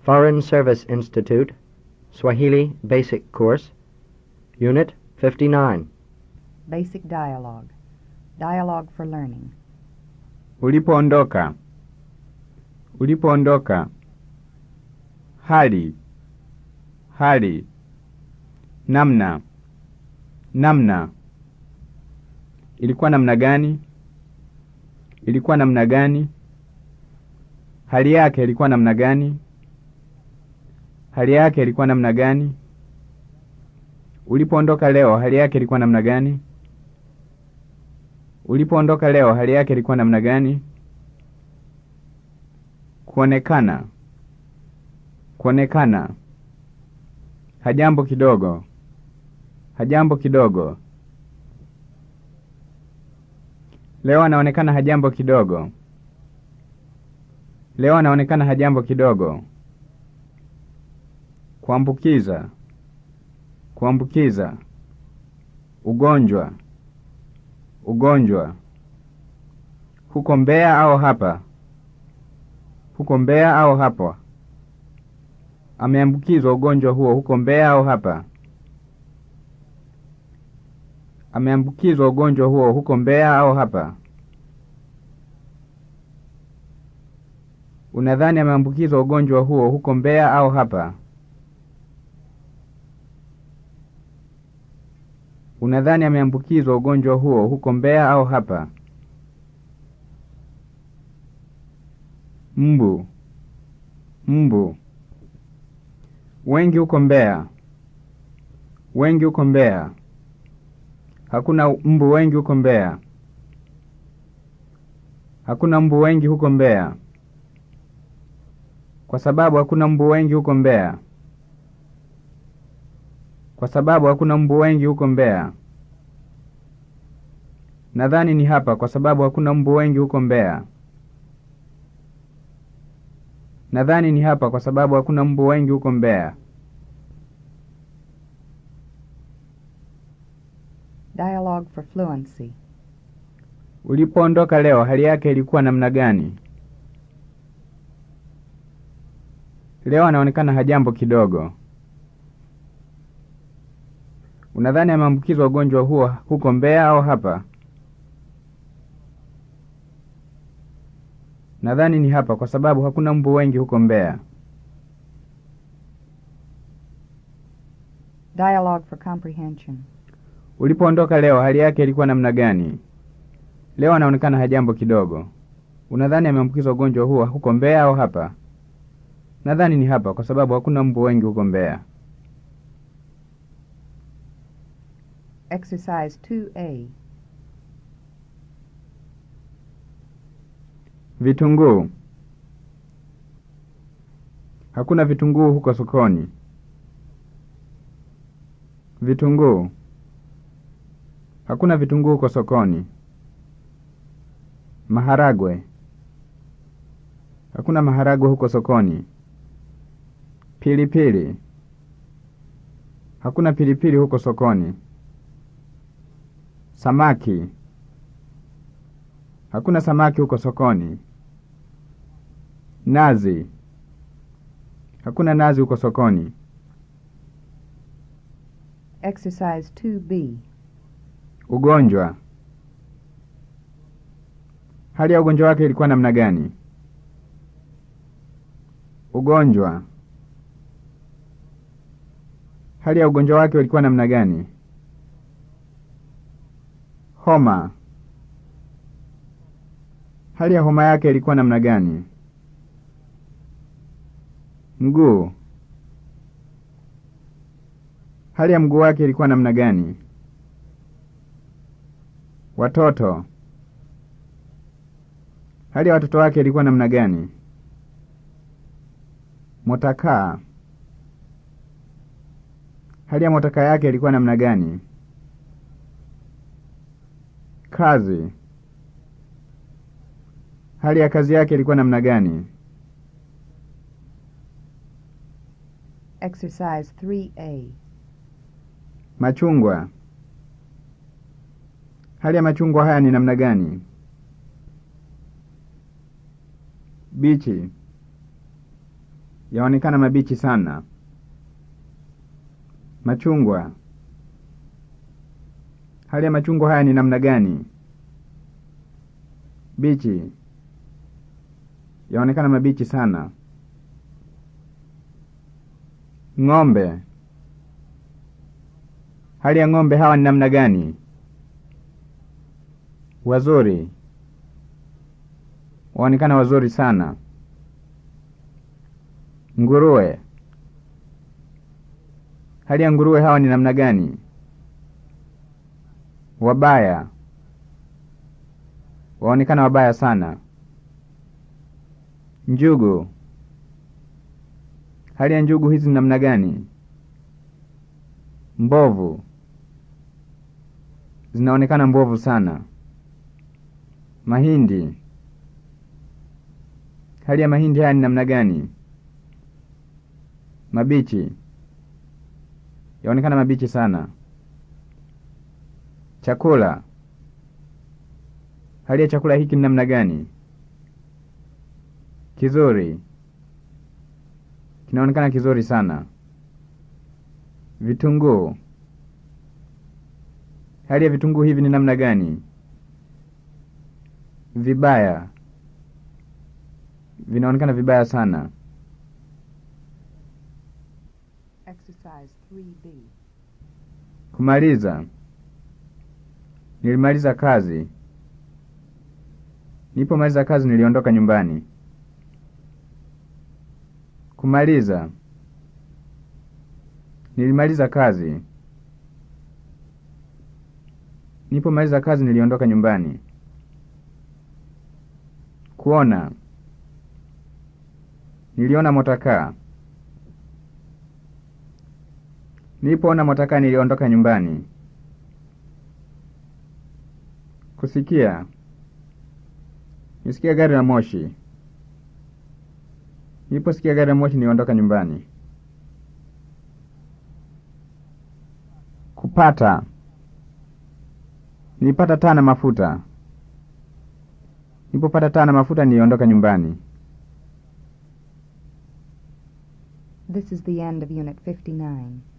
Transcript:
Foreign Service Institute, Swahili Basic Course, Unit 59. Basic Dialogue. Dialogue for Learning. Ulipoondoka. Ulipoondoka. Hali. Hali. Namna. Namna. Ilikuwa namna gani? Ilikuwa namna gani? Hali yake ilikuwa namna gani? Hali yake ilikuwa namna gani? Ulipoondoka leo, hali yake ilikuwa namna gani? Ulipoondoka leo, hali yake ilikuwa namna gani? Kuonekana. Kuonekana. Hajambo kidogo. Hajambo kidogo. Leo anaonekana hajambo kidogo. Leo anaonekana hajambo kidogo. Kuambukiza. Kuambukiza. Ugonjwa. Ugonjwa. Huko Mbeya au hapa? Huko Mbeya au hapa? Ameambukizwa ugonjwa huo huko Mbeya au hapa? Ameambukizwa ugonjwa huo huko Mbeya au hapa? Unadhani ameambukizwa ugonjwa huo huko Mbeya au hapa? Unadhani ameambukizwa ugonjwa huo huko Mbeya au hapa? Mbu. Mbu. Wengi huko Mbeya. Wengi huko Mbeya. Hakuna mbu wengi huko Mbeya. Hakuna mbu wengi huko Mbeya. Kwa sababu hakuna mbu wengi huko Mbeya. Kwa sababu hakuna mbu wengi huko Mbeya. Nadhani ni hapa kwa sababu hakuna mbu wengi huko Mbeya. Nadhani ni hapa kwa sababu hakuna mbu wengi huko Mbeya. Dialogue for Fluency. Ulipoondoka leo hali yake ilikuwa namna gani? Leo anaonekana hajambo kidogo. Unadhani ameambukizwa ugonjwa huo huko Mbeya au hapa? Nadhani ni hapa kwa sababu hakuna mbu wengi huko Mbeya. Dialogue for Comprehension. Ulipoondoka leo hali yake ilikuwa namna gani? Leo anaonekana hajambo kidogo. Unadhani ameambukizwa ugonjwa huo huko Mbeya au hapa? Nadhani ni hapa kwa sababu hakuna mbu wengi huko Mbeya. Exercise 2A. Vitunguu. Hakuna vitunguu huko sokoni. Vitunguu. Hakuna vitunguu huko sokoni. Maharagwe. Hakuna maharagwe huko sokoni. Pilipili. Hakuna pilipili huko sokoni. Samaki. Hakuna samaki huko sokoni. Nazi. Hakuna nazi huko sokoni. Exercise 2B. Ugonjwa. Hali ya ugonjwa wake ilikuwa namna gani? Ugonjwa. Hali ya ugonjwa wake ilikuwa namna gani? Homa. Hali ya homa yake ilikuwa namna gani? Mguu. Hali ya mguu wake ilikuwa namna gani? Watoto. Hali ya watoto wake ilikuwa namna gani? Motakaa. Hali ya motakaa yake ilikuwa namna gani? Kazi. Hali ya kazi yake ilikuwa namna gani? Exercise 3A. Machungwa. Hali ya machungwa haya ni namna gani? Bichi. yaonekana mabichi sana. Machungwa. Hali ya machungwa haya ni namna gani? Bichi. Yaonekana mabichi sana. Ng'ombe. Hali ya ng'ombe hawa ni namna gani? Wazuri. Waonekana wazuri sana. Nguruwe. Hali ya nguruwe hawa ni namna gani? Wabaya. Waonekana wabaya sana. Njugu. Hali ya njugu hizi ni namna gani? Mbovu. Zinaonekana mbovu sana. Mahindi. Hali ya mahindi haya ni namna gani? Mabichi. Yaonekana mabichi sana. Chakula. Hali ya chakula hiki ni namna gani? Kizuri. Kinaonekana kizuri sana. Vitunguu. Hali ya vitunguu hivi ni namna gani? Vibaya. Vinaonekana vibaya sana. Exercise 3B. Kumaliza. Nilimaliza kazi. Nilipomaliza kazi niliondoka nyumbani. Kumaliza. Nilimaliza kazi. Nilipomaliza kazi niliondoka nyumbani. Kuona. Niliona motakaa. Nilipoona motakaa niliondoka nyumbani. Kusikia. Nisikia gari la moshi. Niliposikia gari la moshi niliondoka nyumbani. Kupata. Nilipata taa na mafuta. Nilipopata taa na mafuta niliondoka nyumbani. This is the end of Unit 59.